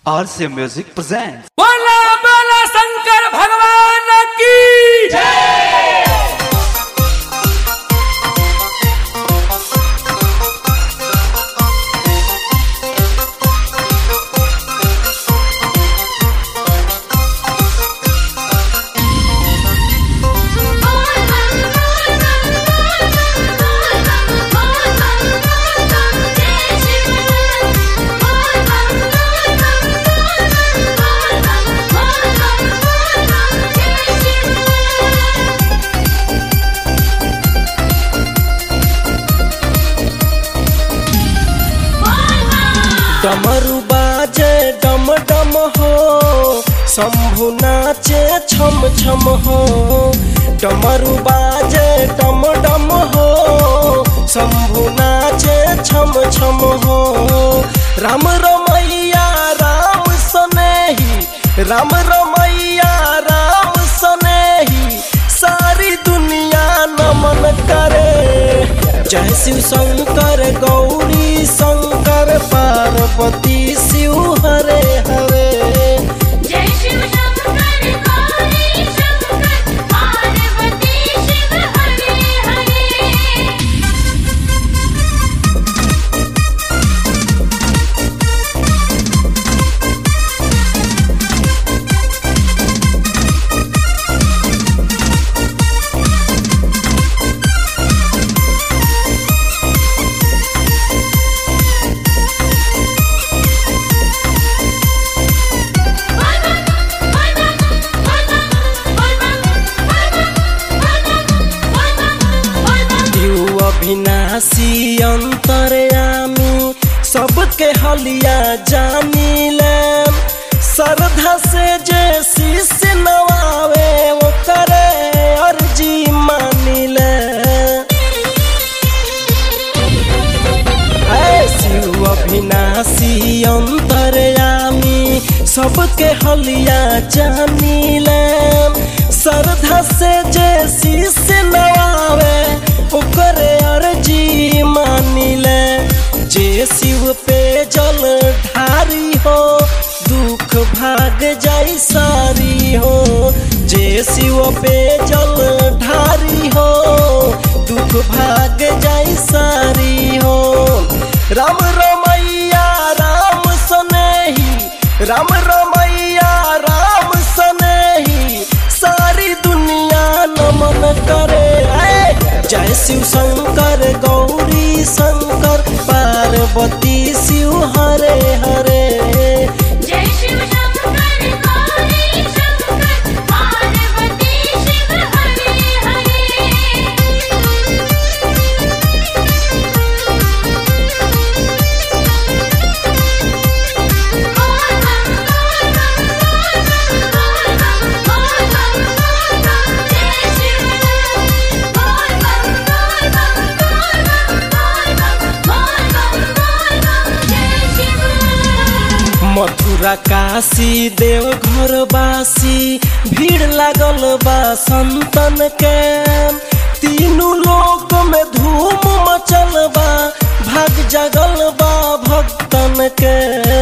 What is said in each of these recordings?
RCA Music presents. बोला बोला शंकर भगवान की डमरू बाजे डम डम हो शंभु नाचे छम छम हो डमरू बाजे डम डम हो शंभु नाचे छम छम हो राम रमैया राम सनेही राम रमैया राम सनेही सारी दुनिया नमन करे जय शिव शंकर गौरी शंकर पार्वती शिव हरे हरे जय शिव शंकर गौरी शंकर पार्वती शिव हरे हरे दिउ अविनाशी अंतरयामी सबके हलिया जानिले श्रद्धा से जे शिष्य नवावे वो करे अर्जी मानिले ऐ शिव अविनाशी अंतरयामी सबके हलिया जानिले श्रद्धा से जे शिष्य नवावे ओकरे अर्जी मानिले जे शिव पे जल ढारी हो दुख भाग जाई सारी हो जे शिव पे जल ढारी हो दुख भाग जाई सारी हो राम रमैया राम सनेही राम रमैया राम सनेही सारी दुनिया नमन करे ऐ जय शिव शंकर गौरी शंकर पार्वती शिव हरे हरे जय शिव शंकर गौरी शंकर पार्वती शिव हरे हरे मथुरा काशी देव घर बासी भीड़ लागल बा संतन के तीनों लोक में धूम मचल बा भाग जगल बा भक्तन के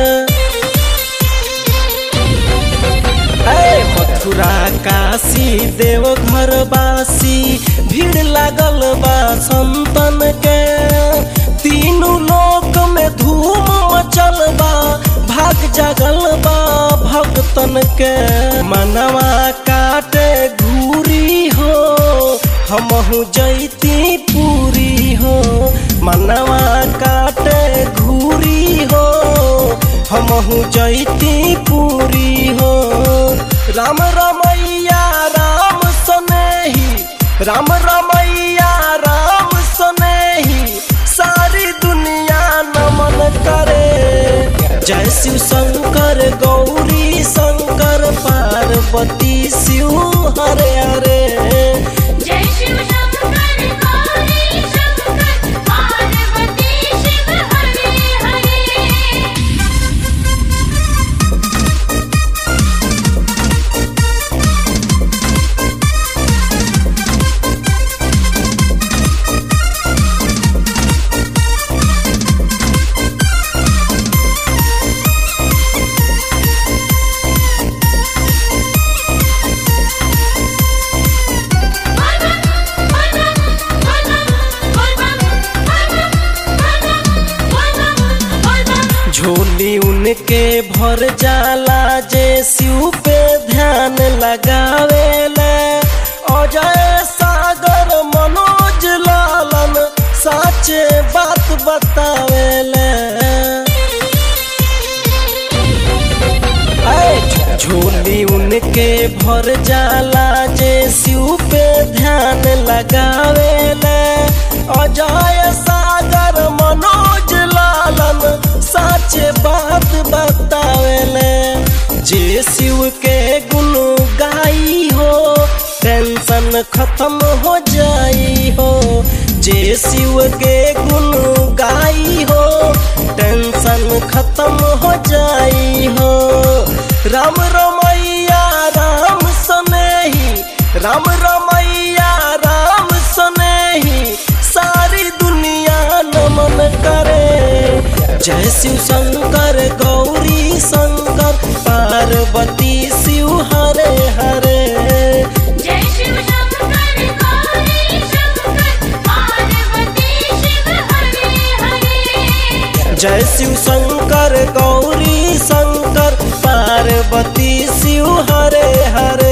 ऐ मथुरा काशी देव घर बासी भीड़ लागल बा संतन के तीनों लोक में धूम मचल बा भाग जगल बा भक्तन के मनवा काटे घूरी हो हमहू जैती पूरी हो मनवा काटे घूरी हो हमहू जैती पूरी हो राम रमैया राम सनेही राम रमैया राम सनेही सारी दुनिया नमन करे जय शिव शंकर गौरी शंकर पार्वती शिव हरे हरे जय शिव शंकर गौरी शंकर पार्वती शिव हरे हरे जय झोली उनके भर जाला जे शिव पे ध्यान लगावेले अजय सागर मनोज लालन साचे बात बतावेले ऐ, झोली उनके भर जाला जे शिव पे ध्यान लगावेले अजय सागर मनोज लालन साचे बात बतावेले जे शिव के गुण गाई हो टेंशन खत्म हो जाई हो जे शिव के गुण गाई हो टेंशन खत्म हो जाई हो राम रमैया राम सनेही राम रमैया राम सनेही सारी दुनिया नमन करे जय शिव शंकर गौरी शंकर पार्वती शिव हरे हरे जय शिव शंकर गौरी शंकर पार्वती शिव हरे हरे जय शिव शंकर गौरी शंकर पार्वती शिव हरे हरे